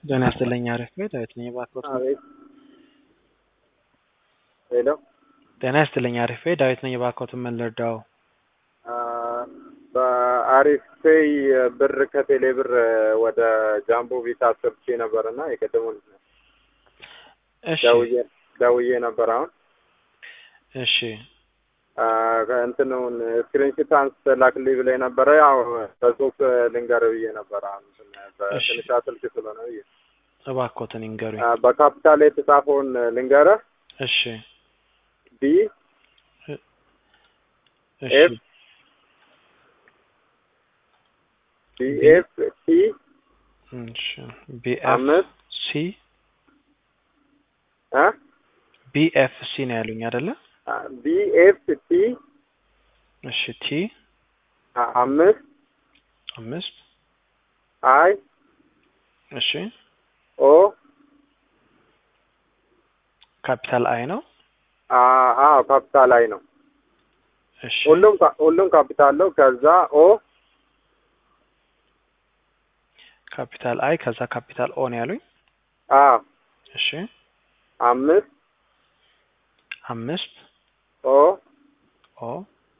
ጤና ይስጥልኝ አሪፍ ቤት ዳዊት ነኝ ባኮት አቤት ሄሎ ጤና ይስጥልኝ አሪፍ ቤት ዳዊት ነኝ ባኮት ምን ልርዳው በአሪፍ ፔይ ብር ከቴሌ ብር ወደ ጃምቦ ቪታ አስገብቼ ነበር እና የቀደሙን እሺ ደውዬ ደውዬ ነበር አሁን እሺ እንትኑን ስክሪንሽት አንስተ ላክልኝ ብለኝ ነበረ። ያው በጽሁፍ ልንገር ብዬ ነበር። አሁን በትንሿ ስልክ ስለሆነ ብዬ እባኮትን ይንገሩኝ በካፒታል የተጻፈውን ልንገረ እሺ ቢ እሺ ኤፍ ቢ ኤፍ ቲ እሺ ቢኤፍ አምስት ሲ እ ቢኤፍ ሲ ነው ያሉኝ አይደለ ቢ ኤፍ ቲ እሺ ቲ አምስት አምስት አይ እሺ ኦ ካፒታል አይ ነው አዎ ካፒታል አይ ነው። እሺ ሁሉም ካ- ሁሉም ካፒታል ነው። ከዛ ኦ ካፒታል አይ ከዛ ካፒታል ኦ ነው ያሉኝ አዎ እሺ አምስት አምስት ኦ ኦ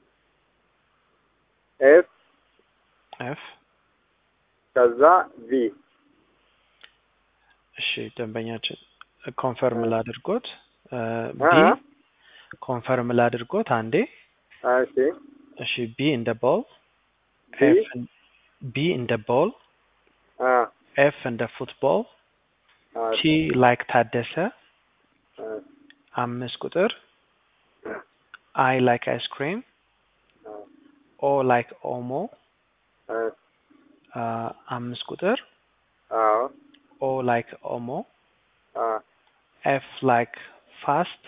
ኤፍ ኤፍ ከዛ ቪ እሺ ደንበኛችን ኮንፈርም ላድርጎት ቢ አ ኮንፈርም ላድርጎት አንዴ እሺ እሺ ቢ እንደ ቦል ቢ ኤፍ ቢ እንደ ቦል አ ኤፍ እንደ ፉትቦል አ ቲ ላይክ ታደሰ አ አምስት ቁጥር አይ ላይክ አይስክሪም አ ኦ ላይክ ኦሞ አ አ፣ አምስት ቁጥር አዎ ኦ ላይክ ኦሞ አ ኤፍ ላይክ ፋስት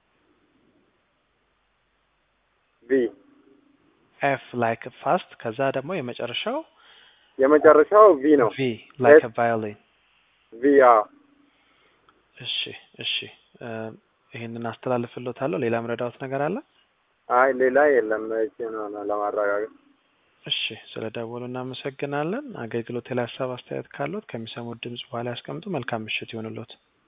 ቪ ኤፍ ላይክ ፋስት ከዛ ደግሞ የመጨረሻው የመጨረሻው ቪ ነው። ቪ ላይክ ኤፍ ቫዮሊን ቪ አዎ እሺ እሺ እ፣ ይህንን አስተላልፍሎታለሁ ሌላ ምረዳውት ነገር አለ አይ ሌላ የለም። እቺ ነው ነው ለማረጋገጥ እሺ ስለ ደወሉ እናመሰግናለን አገልግሎት ላይ ሀሳብ አስተያየት ካሉት ከሚሰሙት ድምጽ በኋላ ያስቀምጡ መልካም ምሽት ይሆንሎት